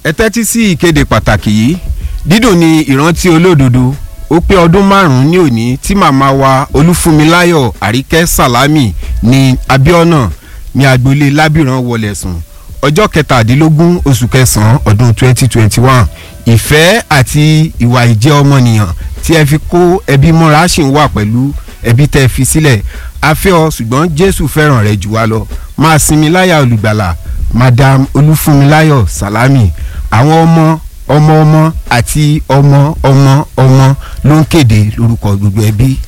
ẹ tẹ́tí sí ìkéde pàtàkì yìí dídùn ni ìrántí olódodo ó pé ọdún márùn-ún ní òní tí màmá wa olúfúnmiláyọ̀ àríkẹ́ sàlámì ní abiona ní agboolé lábìrán wọlé sùn ọjọ́ kẹtàdínlógún oṣù kẹsàn-án ọdún 2021 ìfẹ́ àti ìwà ìjẹ́ ọmọnìyàn tí ẹ fi kó ẹbí mọ́ra ṣì ń wà pẹ̀lú ẹbí tẹ́ fi sílẹ̀ a fẹ́ ọ ṣùgbọ́n jésù fẹ́ràn rẹ jù wá lọ máa sinmi láyà olùgbàlà madam olúfúnmiláyọ̀ sàlámì àwọn ọmọ ọmọ ọmọ àti ọmọ ọmọ ọmọ ló ń kéde lórúkọ gbogbo ẹbí.